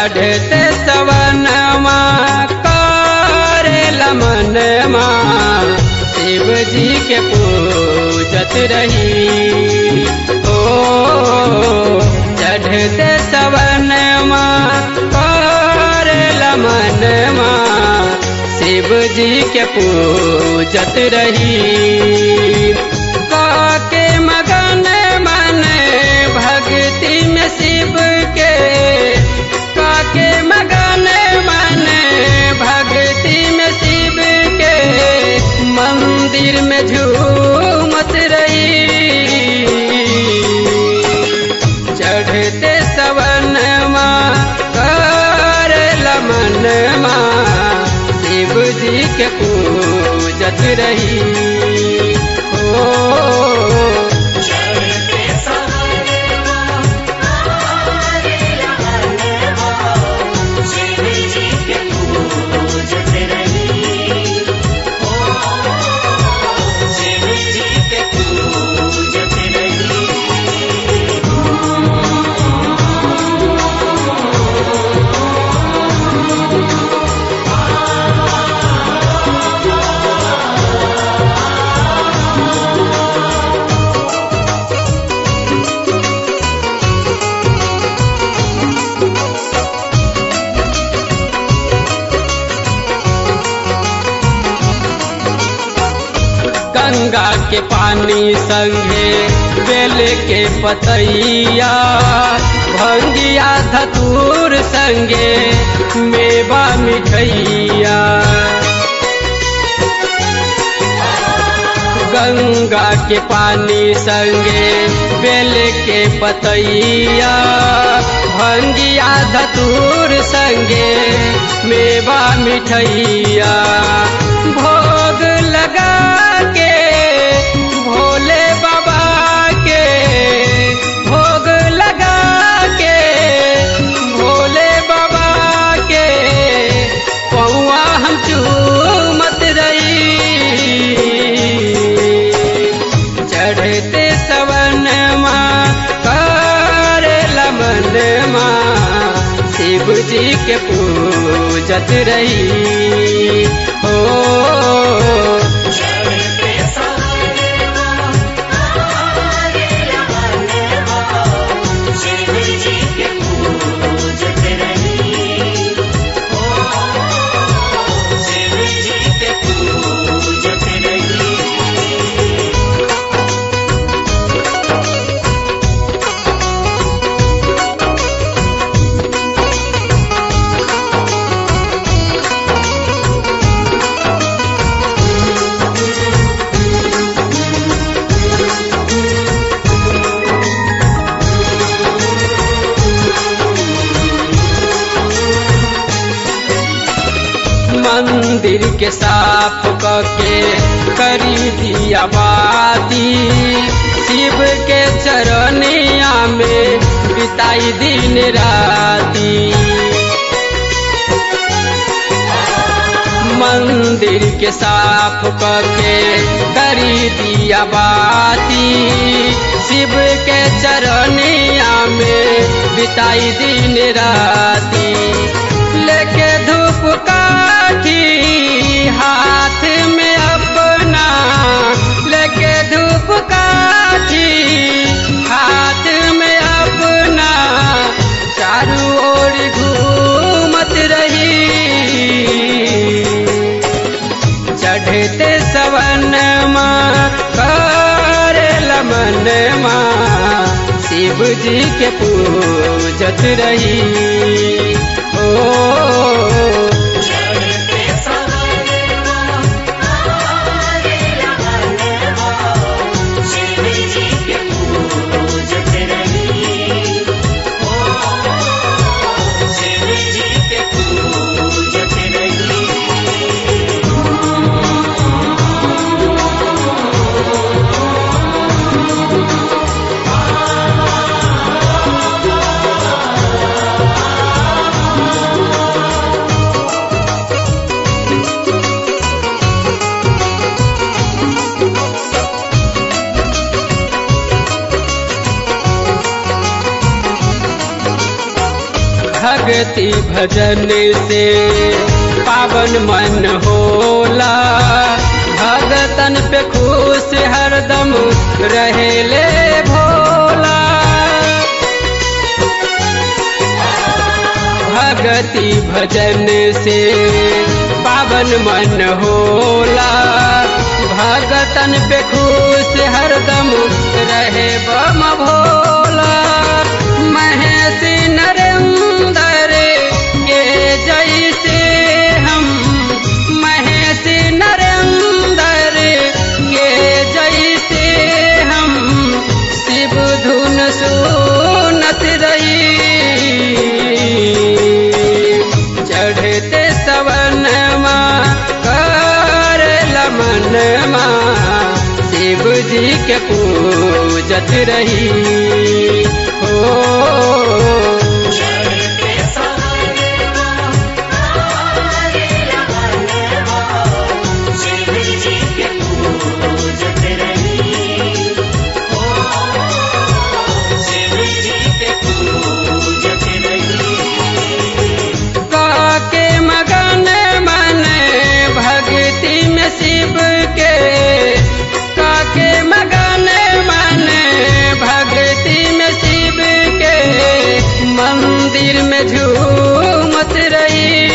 चढ़ते सवनमा करे लमनमा शिव जी के पूजत रही ओ चढ़ते सवनमा करे लमनमा शिव जी के पूजत रही काके मगन मन भक्ति में शिव के काके मगन मन भक्ति में शिव के मंदिर में झूमत रही चढ़ते सवनमा कर लमनमा शिव जी के पूजत रही ओ चढ़ते सवनवा आरे लगनवा शिव जी के पूजत रही ओ शिव जी के पूजत रही गंगा के पानी संगे बेल के पतैया भंगिया धतूर संगे मेवा मिठैया गंगा के पानी संगे बेल के पतैया भंगिया धतूर संगे मेवा मिठैया भोग लगा के भोले बाबा के भोग लगा के भोले बाबा के पौआ हम चूमत रही चढ़ते सवनमा कर लमनमा शिव जी के पूजत रही हो चढ़ते सवनवा आरे लगनवा शिव जी के पूजत रही ओ शिव जी के पूजत रही मंदिर के साफ करके करी दिया बाती शिव के चरनिया में बिताई दिन राती मंदिर के साफ करके करी दिया बाती शिव के चरनिया में बिताई दिन राती लेके धूप काठी हाथ में अपना लेके धूप काठी हाथ में अपना चारू ओर घूमत रही चढ़ते सवनमा कर लमनमा शिव जी के पूजत रही ओ चढ़ते सवनवा आरे लगनवा शिव जी के पूजत रही ओ शिव जी के पूजत रही ओ भक्ति भजन से पावन मन होला भगतन पे खुश हरदम रहेले भोला भक्ति भजन से पावन मन होला भगतन पे खुश हरदम रहे बम भोला महेश नरेंद्र के जैसे हम महेश नरेंद्र के जैसे हम शिव धुन सुनत रही चढ़ते सवन कर लमन शिव जी के पूजत रही हो चढ़ते सवनवा आरे लगनवा शिव जी के पूजत रही ओ शिव जी के पूजत रही काके मगन मन भक्ति में शिव के काके मगन मन भक्ति में शिव के मंदिर में झूमत रही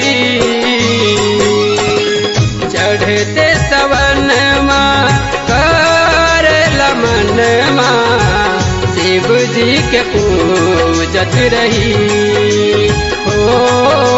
चढ़ते सवन कर लमन शिव जी के पूजत रही हो